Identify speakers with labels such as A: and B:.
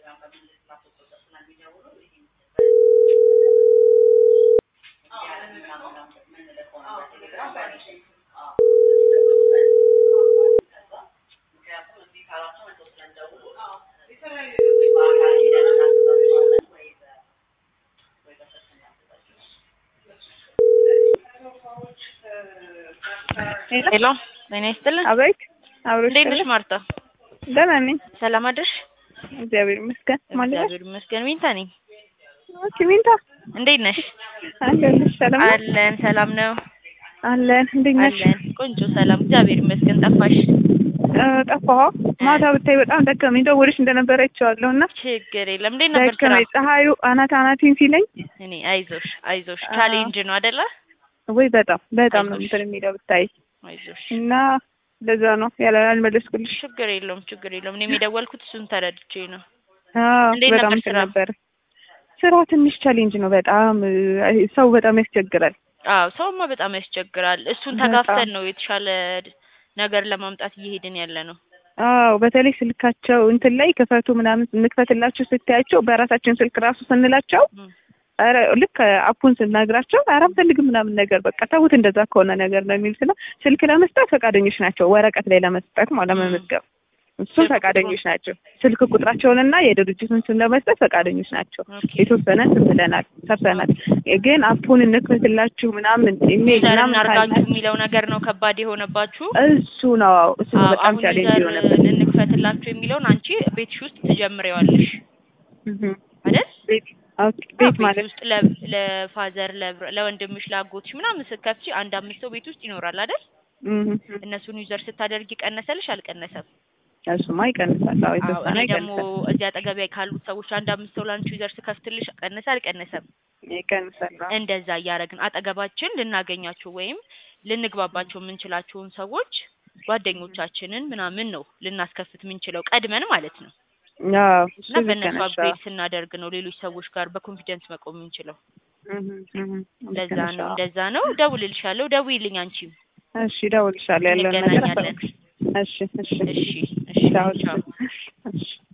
A: ሄሎ ጤና ይስጥልን።
B: አቤት አብሮሽ
A: እንዴት ነሽ ማርታ?
B: ደህና ነኝ
A: ሰላም አደርሽ?
B: እግዚአብሔር ይመስገን። ማለት
A: እግዚአብሔር ይመስገን። ሚንታ ነኝ።
B: ኦኬ ሚንታ
A: እንዴት ነሽ?
B: አለንሽ? ሰላም ነው?
A: አለን። ሰላም ነው
B: አለን። እንዴት ነሽ?
A: አለን። ቆንጆ ሰላም፣ እግዚአብሔር ይመስገን። ጠፋሽ?
B: እ ጠፋሁ። ማታ ብታይ በጣም ደከመኝ። ደውልሽ እንደነበረ አይቼዋለሁ እና
A: ችግር የለም። እንዴት ነበር ስራ?
B: ደከመኝ። ፀሐዩ አናት አናቴን ሲለኝ
A: እኔ አይዞሽ አይዞሽ፣
B: አዎ።
A: ቻሌንጅ ነው አይደለ?
B: ወይ በጣም በጣም ነው
A: አይዞሽ።
B: እንትን የሚለው ብታይ
A: አይዞሽ።
B: እና ለዛ ነው ያለ አልመለስኩልሽ።
A: ችግር የለውም ችግር የለውም። እኔም የደወልኩት እሱን ተረድቼ ነው።
B: አዎ
A: እንዴት
B: በጣም
A: ነበር
B: እንትን
A: ስራ?
B: ነበር። ስራው ትንሽ ቻሌንጅ ነው በጣም እ፣ ሰው በጣም ያስቸግራል።
A: አዎ ሰውማ በጣም ያስቸግራል። እሱን
B: በጣም።
A: ተጋፍተን ነው የተሻለ ነገር ለማምጣት እየሄድን ያለ ነው።
B: አዎ በተለይ ስልካቸው እንትን ላይ ክፈቱ ምናምን እንክፈትላችሁ ስታያቸው በራሳችን ስልክ ራሱ ስንላቸው
A: ም።
B: ኧረ ልክ አፑን ስናግራቸው ኧረ አንፈልግም ምናምን ነገር በቃ ተውት እንደዛ ከሆነ ነገር ነው የሚሉት እና ስልክ ለመስጠት ፈቃደኞች ናቸው ወረቀት ላይ ለመስጠት ማለት
A: ም።
B: ለመመዝገብ እሱን
A: ስልክ
B: ፈቃደኞች ናቸው ስልክ ቁጥራቸውንና የድርጅቱን ስም ለመስጠት ፈቃደኞች ናቸው
A: ኦኬ።
B: የተወሰነ እንትን ብለናል ሰርተናል ግን አፑን እንክፈትላችሁ ምናምን ኢሜል
A: ዩዘር
B: ምናምን
A: እናርጋችሁ
B: ካለ
A: የሚለው ነገር ነው ከባድ የሆነባችሁ።
B: እሱ ነው አዎ እሱ ነው
A: አዎ
B: በጣም
A: አሁን
B: ቻሌንጅ
A: ዩዘር
B: የሆነበት
A: እንክፈትላችሁ የሚለውን አንቺ ቤትሽ ውስጥ ትጀምሪዋለሽ
B: እህ
A: አይደል?
B: ቤት ኦኬ
A: አዎ፣
B: ቤት
A: ቤት
B: ማለት
A: ውስጥ ለ- ለፋዘር ለብረ- ለወንድምሽ ለአጎትሽ ምናምን ስትከፍቺ አንድ አምስት ሰው ቤት ውስጥ ይኖራል አይደል?
B: እህ
A: እነሱን ዩዘር ስታደርጊ ቀነሰልሽ አልቀነሰም?
B: እሱማ ይቀንሳል አዎ
A: አዎ
B: የተወሰነ
A: እኔ ደግሞ
B: ይቀንሳል
A: እዚህ አጠገቢያ ካሉት ሰዎች አንድ አምስት ሰው ላንቺ ዩዘር ስከፍትልሽ ቀነሰ አልቀነሰም?
B: ይቀንሳል አዎ
A: እንደዛ እያደረግን አጠገባችን ልናገኛቸው ወይም ልንግባባቸው የምንችላቸውን ሰዎች ጓደኞቻችንን ምናምን ነው ልናስከፍት የምንችለው ቀድመን ማለት ነው።
B: አዎ እሱ
A: እና
B: ልክ
A: በእነሱ
B: ነሽ
A: አፕግሬድ ስናደርግ ነው ሌሎች ሰዎች ጋር በኮንፊደንስ መቆም የምንችለው።
B: እህ እህ ልክ
A: እንደዛ
B: ነሽ
A: ነው
B: አዎ
A: እንደዛ ነው። ደውልልሻለሁ፣ ደውይልኝ አንቺም
B: እሺ እደውልልሻለሁ ያለውን ነገር
A: እንገናኛለን።
B: አሳውቅሽ እሺ እሺ
A: እሺ እሺ
B: ቻው
A: ቻው።
B: እሺ